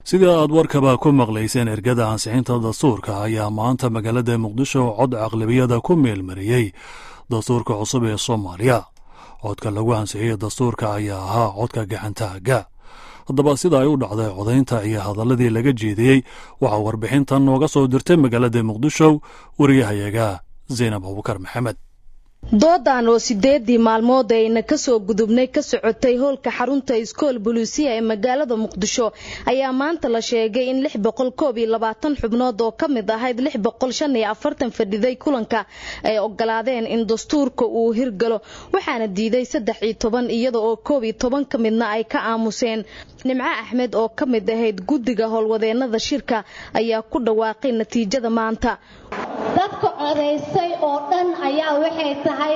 sida aad warkaba ku maqlayseen ergada ansixinta dastuurka ayaa maanta magaalada muqdisho cod caqlabiyada ku meelmariyey dastuurka cusub ee soomaaliya codka lagu ansixiyey dastuurka ayaa ahaa codka gacantaaga haddaba sida ay u dhacday codaynta iyo hadaladii laga jeediyey waxaa warbixintan nooga soo dirtay magaalada muqdisho wariyahayaga zaynab abubakar maxamed doodan oo sideedii maalmood ayna kasoo gudubnay ka socotay hoolka xarunta iskool buluusiya ee magaalada muqdisho ayaa maanta la sheegay in xubnood oo ka mid ahayd fadhiday kulanka ay ogolaadeen in dastuurka uu hirgalo waxaana diiday iyada oo ka midna ay ka aamuseen nimco axmed oo ka mid ahayd guddiga howlwadeenada shirka ayaa ku dhawaaqay natiijada maanta dadka codaysay oo dhan ayaa waxay tahay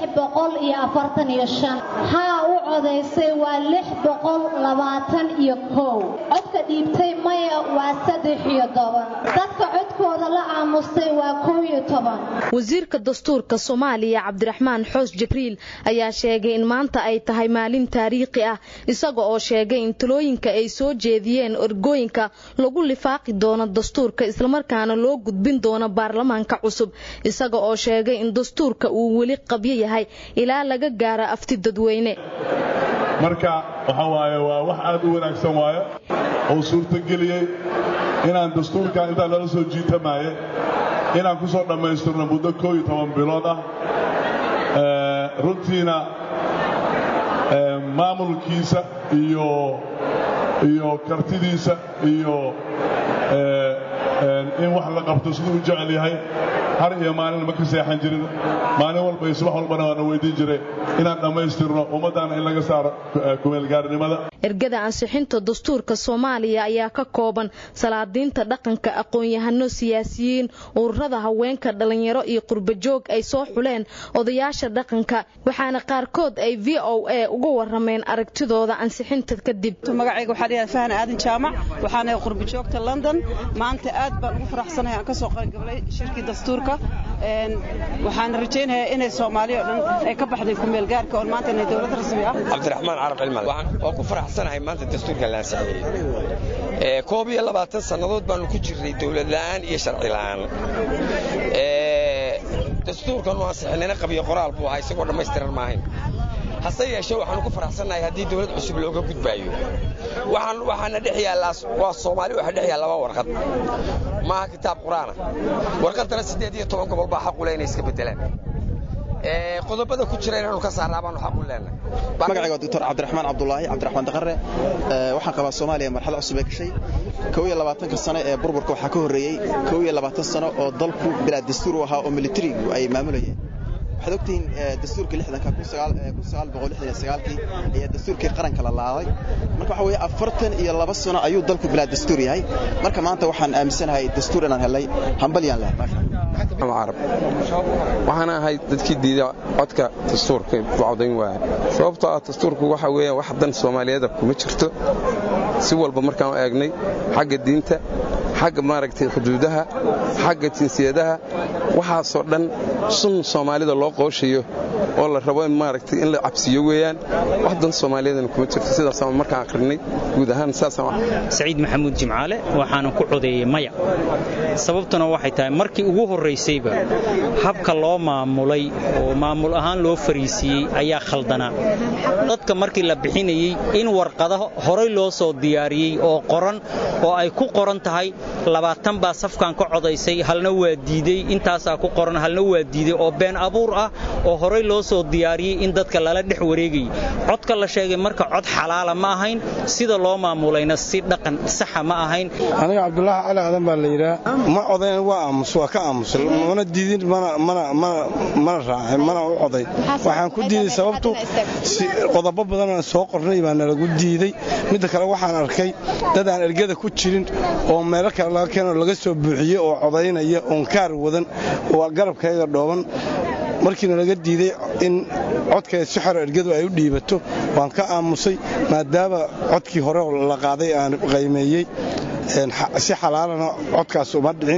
haa u codaysay waa codka dhiibtay maya waa dadka codkooda la aamustay waa wasiirka dastuurka soomaaliya cabdiraxmaan xoos jibriil ayaa sheegay in maanta ay tahay maalin taariikhi ah isaga oo sheegay in talooyinka ay soo jeediyeen ergooyinka lagu lifaaqi doono dastuurka islamarkaana loo gudbin doono baarlamaanka cusub isaga oo sheegay in dastuurka uu weli qabyo yahay ilaa laga gaaro afti dadweyne marka waxa waaye waa wax aad u wanaagsan waaye oo suurtageliyey inaan dastuurkan intaan lala soo jiitamaaye inaan ku soo dhammaystirno muddo koo iyo toban bilood ah runtiina maamulkiisa iyo iyo kartidiisa iyo in wax la qabto siduu u jecel yahay har iyo maalin ma ka seexan jirin maalin walba iyo subax walbana waana weydiin jiray inaan dhammaystirno ummaddaana in laga saaro kumeelgaarnimada ergada ansixinta dastuurka soomaaliya ayaa ka kooban salaadiinta dhaqanka aqoon-yahano siyaasiyiin ururada haweenka dhallinyaro iyo qurbajoog ay soo xuleen odayaasha dhaqanka waxaana qaarkood ay v o a uga warameen aragtidooda ansixinta kadib magacayga waxaa dhayaa fahan aadan jaamac waxaana qurbajoogta london maanta aad baan ugu faraxsanahay aan ka soo qaybgalay shirkii dastuurka waxaan rajaynayaa inay soomaaliya oo dhan ay ka baxday kumeelgaarka oo maanta inay dowlad rasmi ah cabdiraxmaan carab cilmal oo ku faraxsanahay maanta dastuurka la ansixiyey koob iyo labaatan sannadood baannu ku jirnay dowlad la'aan iyo sharci la'aan dastuurkan u ansixinayna qabiyo qoraal buu ahaa isagoo dhammaystiran maahayn hase yeeshee waxaanu ku faraxsannahay haddii dawlad cusub looga gudbaayo waxaana dhex yaallaa waa soomaali waxaa dhex yaalla laba warqad maaha kitaab qur'aana warqaddana siddeed iyo toban gobol baa xaqu leh inay iska beddelaan qodobada ku jira inaanu ka saarnaa baanu xaq u leenahay magacayga waa doctor cabdiraxmaan cabdulaahi cabdiraxmaan daqare waxaan qabaa soomaaliya marxalad cusub ee gashay kow iyo labaatanka sano ee burburka waxaa ka horreeyey kow iyo labaatan sano oo dalku bilaa dastuur u ahaa oo militarigu ay maamulayeen waxaad ogtihiin dastuurkii lixdanka kii ayaa dastuurkii qaranka la laaday marka waxa weeye afartan iyo laba sano ayuu dalku bilaa dastuur yahay marka maanta waxaan aaminsanahay dastuur inaan helay hambalyaan leh carab waxaan ahay dadkii diida codka dastuurka codayn waaya sababtoo ah dastuurku waxa weeyaan wax dan soomaaliyeeda kuma jirto si walba markaan u eegnay xagga diinta xagga maaragtay xuduudaha xagga jinsiyadaha waxaasoo dhan sun soomaalida loo qooshayo oo la rabo in maaragtay in la cabsiyo weeyaan wax dan soomaaliyeedana kuma jirto sidaasaan markaan akhrinay guud ahaan saasaan saciid maxamuud jimcaale waxaana ku codeeyey maya sababtuna waxay tahay markii ugu horraysayba habka loo maamulay oo maamul ahaan loo fariisiiyey ayaa khaldanaa dadka markii la bixinayey in warqada horay loo soo diyaariyey oo qoran oo ay ku qoran tahay labaatan baa safkan ka codaysay halna waa diidey intaasaa ku qoran halna waa diidey oo been abuur ah oo horay loo soo diyaariyey in dadka lala dhex wareegayay codka la sheegay marka cod xalaala ma ahayn sida loo maamulayna si dhaqan saxa ma ahayn aniga cabdulaahi cali aadan baa la yidhaa ma codayn waa aamus waa ka aamusay mana diidin mana raacin mana u coday waxaan ku diiday sababtu qodobo badanoo soo qornay baa nalagu diiday midda kale waxaan arkay dad aan ergada ku jirin oo meelo kale laga keenoo laga soo buuxiyey oo codaynaya oon kaar wadan oo garabkayga dhooban markiina laga diiday in codkeeda si xero ergadu ay u dhiibato waan ka aamusay maadaama codkii hore la qaaday aan qaymeeyey si xalaalana codkaas uma dhicin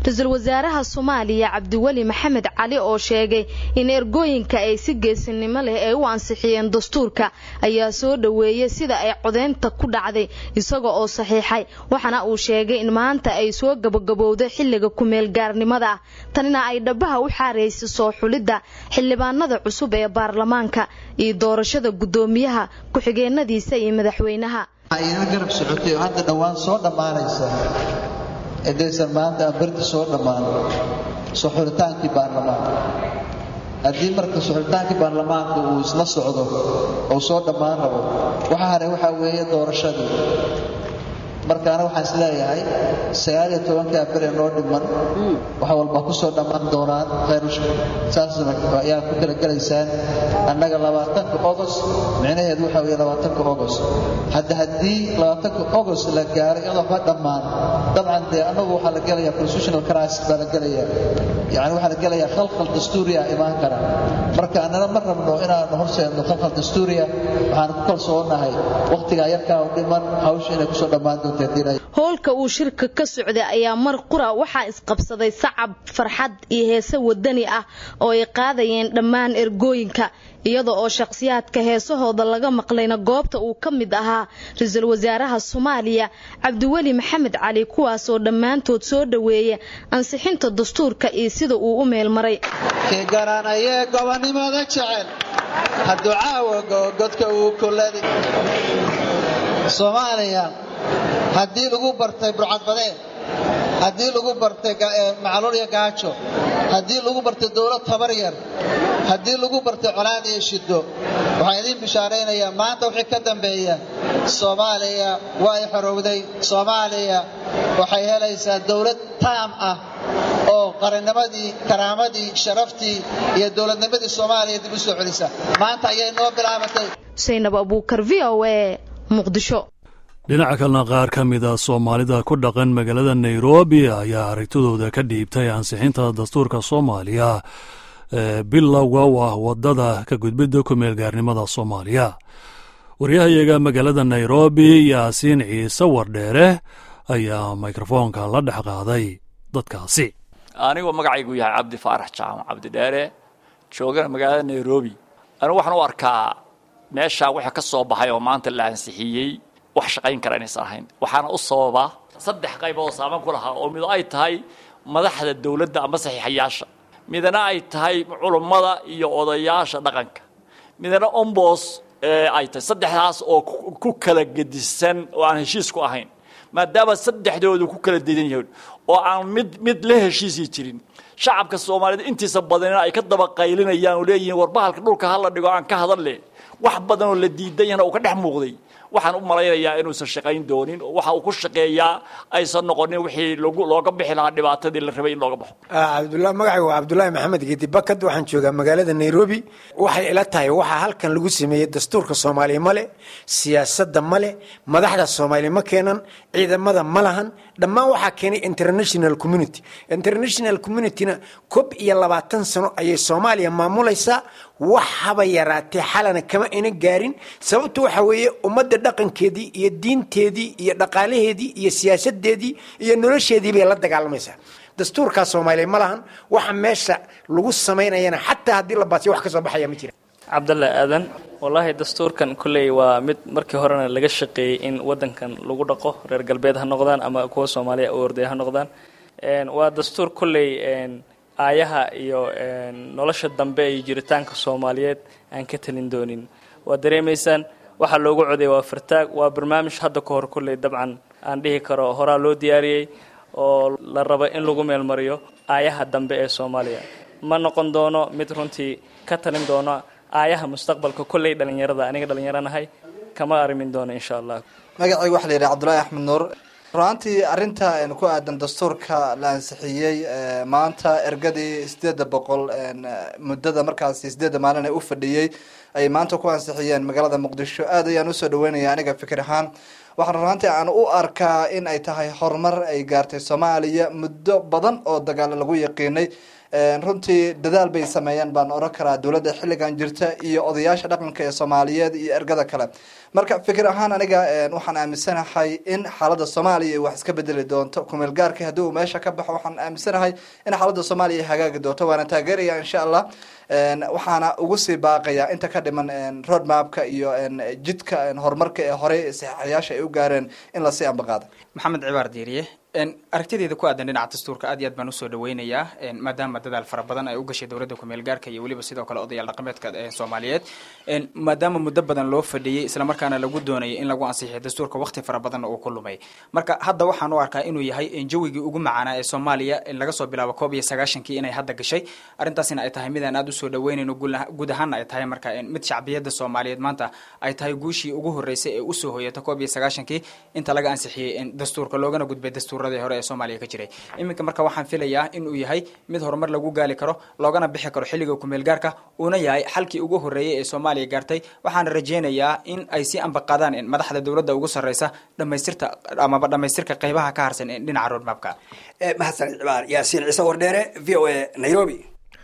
ra-iisul wasaaraha soomaaliya cabdiweli maxamed cali oo sheegay in ergooyinka ay si geesinimo leh ay u ansixiyeen dastuurka ayaa soo dhoweeyey sida ay codeynta ku dhacday isaga oo saxiixay waxaana uu sheegay in maanta ay soo gabagabowday xilliga kumeel gaarnimada ah tanina ay dhabaha u xaaraysay soo xulidda xildhibaanada cusub ee baarlamaanka iyo doorashada guddoomiyaha ku-xigeenadiisa iyo madaxweynaha ayna garab socotay oo hadda dhowaan soo dhammaanaysa edaysan maanta berdi soo dhammaan soo xulitaankii baarlamaanka haddii marka soxulitaankii baarlamaanka uu isla socdo oo soo dhammaan rabo waxa haray waxaa weeye doorashadii markaana waxaan is leeyahay sagaaliyo tobankaa bere noo dhiman wax walba ku soo dhammaan doonaan khayr saasna ayaa ku talagelaysaan annaga labaatanka ogos micnaheedu waxaa weeye labaatanka ogos hadda haddii labaatanka ogos la gaaro iyadoo waxba dhammaan dabcan dee annagu waxaa la gelayaa constitutional crisis baa la gelayaa yacni waxaa la gelayaa khalkhal dastuuriya imaan kara marka annana ma rabno inaanu horseedno khalkhal dastuuriya waxaan ku kalsoonahay wakhtigaa yarkaa u dhiman hawsha inay kusoo dhammaan doonto howlka uu shirka ka socday ayaa mar qura waxaa isqabsaday sacab farxad iyo heese wadani ah oo ay qaadayeen dhammaan ergooyinka iyada oo shakhsiyaadka heesahooda laga maqlayna goobta uu ka mid ahaa ra-iisul wasaaraha soomaaliya cabdiweli maxamed cali kuwaasoo dhammaantood soo dhoweeya ansixinta dastuurka iyo sida uu u meelmaray kii garanayee gobonnimada jecel hadduu caawa godka uu kuladi soomaaliya haddii lagu bartay burcadbadeen haddii lagu bartay macluul iyo gaajo haddii lagu bartay dowlad tabar yar haddii lagu bartay colaad iyo shiddo waxaan idiin bishaaraynayaa maanta wixii ka dambeeya soomaaliya waa ay xorowday soomaaliya waxay helaysaa dowlad taam ah oo qarannimadii karaamadii sharaftii iyo dowladnimadii soomaaliya dib u soo celisa maanta ayay noo bilaabatay saynab abuukar v o e muqdisho dhinaca kalena qaar ka mida soomaalida ku dhaqan magaalada nairobi ayaa aragtidooda ka dhiibtay ansixinta dastuurka soomaaliya ee bilowga u ah wadada ka gudbidda kumeel gaarnimada soomaaliya waryahayaga magaalada nairobi yaasiin ciise wardheere ayaa mikrofoonka la dhex qaaday dadkaasi anigoo magacaygu yahay cabdi faarax jaamac cabdidheere joogana magaalada nairobi anigu waxaan u arkaa meeshaa wixii ka soo baxay oo maanta la ansixiyey wax shaqayn kara inaysan ahayn waxaana u sababa saddex qayb oo saaman ku lahaa oo mido ay tahay madaxda dowladda ama saxiixayaasha midna ay tahay culummada iyo odayaasha dhaqanka midna ombos ay tahay saddexdaas oo ku kala gedisan oo aan heshiis ku ahayn maadaama saddexdoodu ku kala dedan yahin oo aan mid mid la heshiisii jirin shacabka soomaaliyeed intiisa badanina ay ka daba qaylinayaan oo leeyihiin warbahalka dhulka hala dhigo aan ka hadal wax badan oo la diidan yahna uu ka dhex muuqday waxaan u malaynayaa inuusan shaqayn doonin oo waxa uu ku shaqeeyaa aysan noqonin wixii looga bixi lahaa dhibaatadii la rabay in looga baxo cabdullah magacaygu waa cabdulaahi maxamed geedi bakad waxaan joogaa magaalada nairobi waxay ila tahay waxaa halkan lagu sameeyey dastuurka soomaaliya male siyaasadda male madaxda soomaaliya ma keenan ciidamada ma lahan dhammaan waxaa keenay international community international communityna kob iyo labaatan sano ayay soomaaliya maamulaysaa wax haba yaraatee xalana kama ina gaarin sababta waxaa weeye ummadda dhaqankeedii iyo diinteedii iyo dhaqaalaheedii iyo siyaasadeedii iyo nolosheedii bay la dagaalamaysaa dastuurkaa soomaaliya ma lahan waxa meesha lagu samaynayana xataa haddii la baasiyo wax ka soo baxaya ma jira cabdalle aadan wallaahi dastuurkan kolley waa mid markii horena laga shaqeeyey in wadankan lagu dhaqo reer galbeed ha noqdaan ama kuwa soomaaliya u orday ha noqdaan waa dastuur kolley aayaha iyo nolosha dambe iyo jiritaanka soomaaliyeed aan ka talin doonin waa dareemaysaan waxaa loogu coday waa fartaag waa barnaamij hadda ka hor kolley dabcan aan dhihi karo horaa loo diyaariyey oo la rabo in lagu meelmariyo aayaha dambe ee soomaaliya ma noqon doono mid runtii ka talin doono aayaha mustaqbalka kolley dhalinyarada aniga dhalinyaranahay kama arrimin doono insha allah magacayga waxaa la yidhaha cabdullaahi axmed nuur runaantii arrinta ku aadan dastuurka la ansixiyey maanta ergadii sideedda boqol muddada markaasi sideedda maalin ee u fadhiyey ay maanta ku ansixiyeen magaalada muqdisho aad ayaan usoo dhaweynaya aniga fikir ahaan waxaan runaantii aan u arkaa in ay tahay horumar ay gaartay soomaaliya muddo badan oo dagaalo lagu yaqiinay runtii dadaal bay sameeyeen baan oran karaa dowladda xilligan jirta iyo odayaasha dhaqanka ee soomaaliyeed iyo ergada kale marka fikir ahaan aniga waxaan aaminsanahay in xaalada soomaaliya wax iska bedeli doonto kumeel gaarka haddii uu meesha ka baxo waxaan aaminsanahay in xaalada soomaaliya hagaagi doonto waana taageeraya insha allah waxaana ugu sii baaqaya inta ka dhiman road mapka iyo jidka horumarka ee horey saxaxayaasha ay u gaareen in lasii ambaqaado maxamed cibaar diiriye aragtideeda ku aadan dhinaca dastuurka aad iyo aad baan usoo dhaweynayaa maadaama dadaal fara badan ay u gashay dowladda kumeel gaarka iyo weliba sidoo kale odayaal dhaqameedka soomaaliyeed maadaama muddo badan loo fadhiyey islamarkaana lagu doonayay in lagu ansixiyo dastuurka waqti fara badan uu ku lumay marka hadda waxaan u arkaa inuu yahay jawigii ugu macaanaa ee soomaaliya laga soo bilaabo koob iyo sagaashankii inay hadda gashay arrintaasina ay tahay midaan aad usoo dhaweynayno guud ahaana ay tahay marka mid shacbiyadda soomaaliyeed maanta ay tahay guushii ugu horreysay ee usoo hoyata koob iyo sagaashankii inta laga ansixiyey dastuurka loogana gudbay dastuur hore ee soomaaliya ka jiray iminka marka waxaan filayaa in uu yahay mid horumar lagu gaali karo loogana bixi karo xilliga kumeel gaarka uuna yahay xalkii ugu horreeyay ee soomaaliya gaartay waxaana rajeynayaa in ay sii ambaqaadaan madaxda dowladda ugu sarreysa dhamaystirta amaba dhamaystirka qeybaha ka harsan dhinaca roadmapka mahadsan cibaar yaasiin ciise wardheere v o a nairobi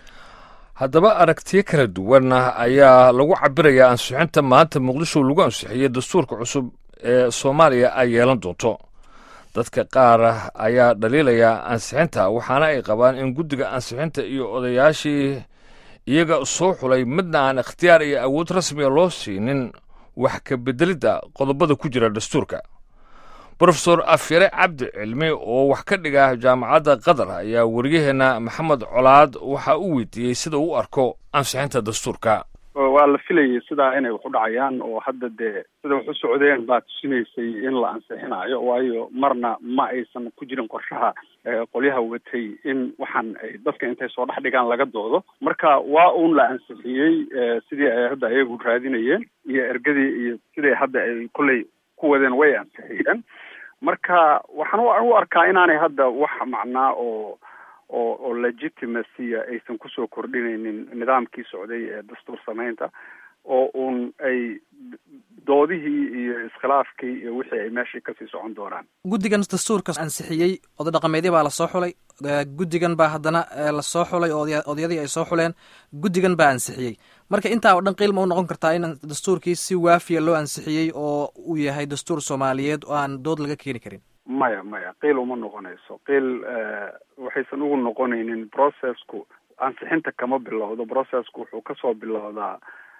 haddaba aragtiyo kala duwan ayaa lagu cabirayaa ansixinta maanta muqdisho lagu ansixiyey dastuurka cusub ee soomaaliya ay yeelan doonto dadka qaar ayaa dhaliilaya ansixinta waxaana ay qabaan in guddiga ansixinta iyo odayaashii iyaga soo xulay midna aan ikhtiyaar iyo awood rasmiga loo siinin wax ka beddelidda qodobada ku jira dastuurka brofesor afyare cabdi cilmi oo wax ka dhiga jaamacadda qatar ayaa wariyaheenna maxamed colaad waxa u weydiiyey sida uu arko ansixinta dastuurka waa la filayay sidaa inay wax u dhacayaan oo hadda dee sida wax u socdeen baa tusinaysay in la ansixinayo waayo marna ma aysan ku jirin qorshaha qolyaha watay in waxaan ay dadka intay soo dhex dhigaan laga doodo marka waa uun la ansixiyey sidii ay hadda ayagu raadinayeen iyo ergadii iyo sidai hadda ay kolley ku wadeen way ansixiyeen marka waxaan u arkaa inaanay hadda wax macnaa oo oo oo legitimacy aysan kusoo kordhinaynin nidaamkii socday ee dastuur samaynta oo uun ay doodihii iyo iskhilaafkii iyo wixii ay meeshii kasii socon doonaan guddigan dastuurka ansixiyey oday dhaqameedya baa lasoo xulay guddigan baa haddana lasoo xulay oo odayadii ay soo xuleen guddigan baa ansixiyey marka intaa oo dhan qiilma u noqon kartaa in dastuurkii si waafiya loo ansixiyey oo uu yahay dastuur soomaaliyeed oo aan dood laga keeni karin maya maya qiil uma noqonayso qiil waxaysan ugu noqonaynin processku ansixinta kama bilowdo processku wuxuu kasoo bilowdaa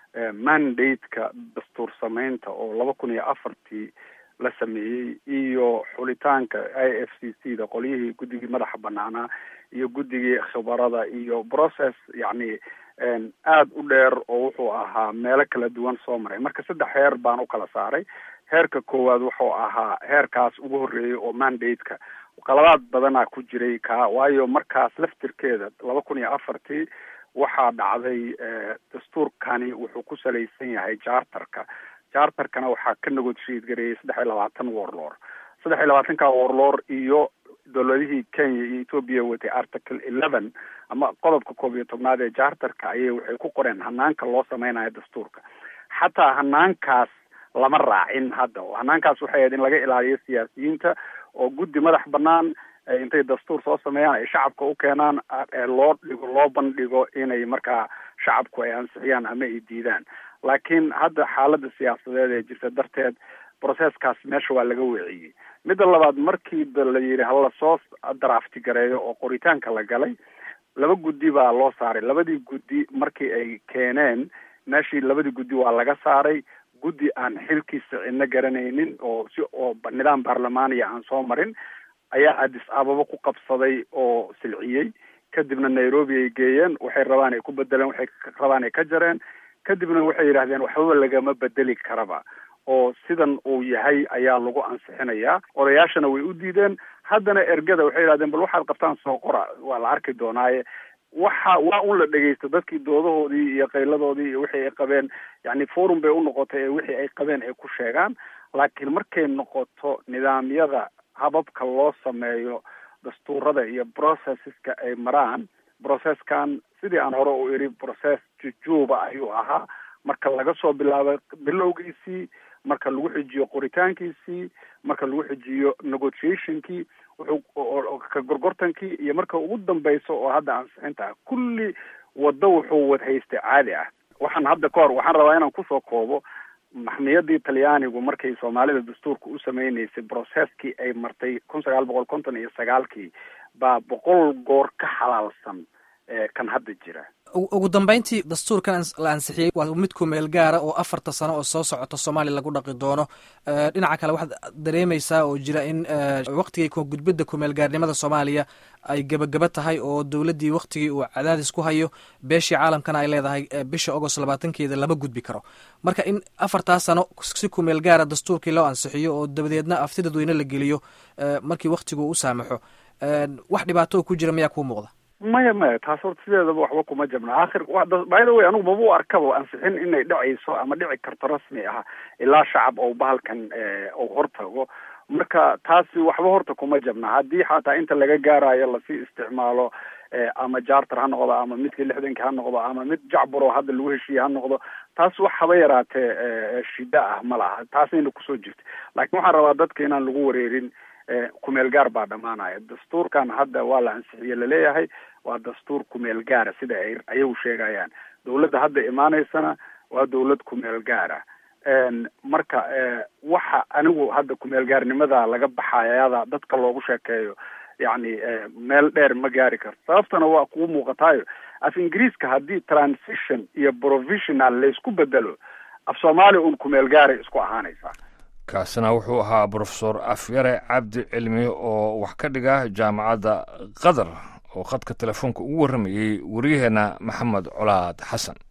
mandate-ka dastuur samaynta oo laba kun iyo afartii la sameeyey iyo xulitaanka i f c c da qolyihii guddigii madaxa banaanaa iyo guddigii khibarada iyo process yacni aada u dheer oo wuxuu ahaa meelo kala duwan soo maray marka saddex heer baan u kala saaray heerka koowaad wuxuu ahaa heerkaas ugu horreeyay oo mandate-ka qaladaad badanaa ku jiray ka waayo markaas laftirkeeda laba kun iyo afartii waxaa dhacday dastuurkani wuxuu ku salaysan yahay charterka charterkana waxaa ka negotiate gareeyay saddex iyo labaatan warlor saddex iyo labaatanka warlor iyo dowladihii kenya iyo ethoopia watay article eleven ama qodobka koob iyo tobnaad ee charterka ayay waxay ku qoreen hanaanka loo sameynayo dastuurka xataa hanaankaas lama raacin hadda hanaankaas waxay ahayd in laga ilaaliyo siyaasiyiinta oo guddi madax banaan intay dastuur soo sameeyaan ay shacabka u keenaan loo dhigo loo bandhigo inay markaa shacabku ay ansixiyaan ama ay diidaan laakiin hadda xaaladda siyaasadeed ee jirta darteed processkaas meesha waa laga weeciyey midda labaad markii la yidhi hala soo drafti gareeyo oo qoritaanka la galay laba guddi baa loo saaray labadii guddi markii ay keeneen meeshii labadii guddi waa laga saaray guddi aan xilkiisa cidna garanaynin oo si oo nidaam baarlamaaniya aan soo marin ayaa addis ababa ku qabsaday oo silciyey kadibna nairobi ay geeyeen waxay rabaan ay ku bedeleen waxay rabaan ay ka jareen kadibna waxay yidhahdeen waxbaba lagama bedeli karaba oo sidan uu yahay ayaa lagu ansixinayaa odayaashana way u diideen haddana ergada waxay yidhahdeen bal waxaad qabtaan soo qora waa la arki doonaaye waxa waa un la dhegeysto dadkii doodahoodii iyo qayladoodii iyo wixii ay qabeen yani forum bay unoqotay ee wixii ay qabeen ay ku sheegaan laakiin markay noqoto nidaamyada hababka loo sameeyo dastuurada iyo processeska ay maraan processkan sidii aan hore u iri process jujuuba ayuu ahaa marka laga soo bilaabo bilowgiisii marka lagu xijiyo qoritaankiisii marka lagu xijiyo negotiationkii wuxuu ka gorgortankii iyo marka ugu dambayso oo hadda ansixinta ah kulli waddo wuxuu wad haystay caadi ah waxaan hadda ka hor waxaan rabaa inaan kusoo koobo maxmiyadii talyaanigu markay soomaalida dastuurka u sameynaysay brocesskii ay martay kun sagaal boqol konton iyo sagaalkii baa boqol goor ka xalaalsan kan hadda jira ugu dambeyntii dastuurkan la ansixiyey waa mid ku meel gaara oo afarta sano oo soo socota soomaaliya lagu dhaqi doono dhinaca kale waxaad dareemaysaa oo jira in waktigii gudbidda kumeelgaarnimada soomaaliya ay gebagaba tahay oo dowladdii waktigii uu cadaadis ku hayo beeshii caalamkana ay leedahay bisha agost labaatankeeda lama gudbi karo marka in afartaa sano si kumeel gaara dastuurkii loo ansixiyo oo dabadeedna afti dadweyne la geliyo markii waktigu u saamaxo wax dhibaato ku jira mayaa kuu muuqda maya maya taas horta sideedaba waxba kuma jabna akhir by the way anigu maba u arkaba ansixin inay dhacayso ama dhici karto rasmi ah ilaa shacab ou bahalkan ou hortago marka taasi waxba horta kuma jabna haddii xataa inta laga gaarayo lasii isticmaalo ama jarter ha noqdo ama midkii lixdankii ha noqdo ama mid jacburo hadda lagu heshiiye ha noqdo taas wax haba yaraatee shida ah ma laha taasayna kusoo jirta laakiin waxaan rabaa dadka inaan lagu wareerin kumeel gaar baa dhamaanaya dastuurkan hadda waa la ansixiye laleeyahay waa dastuur kumeel gaara sida ay ayagu sheegayaan dawladda hadda imaaneysana waa dawlad kumeel gaara marka waxa anigu hadda kumeel gaarnimada laga baxayada dadka loogu sheekeeyo yacni meel dheer ma gaari karto sababtana waa kuu muuqataayo af ingiriiska haddii transition iyo provisional laysku bedelo af soomaaliya un kumeel gaaray isku ahaanaysaa kaasina wuxuu ahaa brofesor afyare cabdi cilmi oo wax ka dhiga jaamacadda qatar oo khadka telefoonka ugu warramayey waryaheena maxamed colaad xasan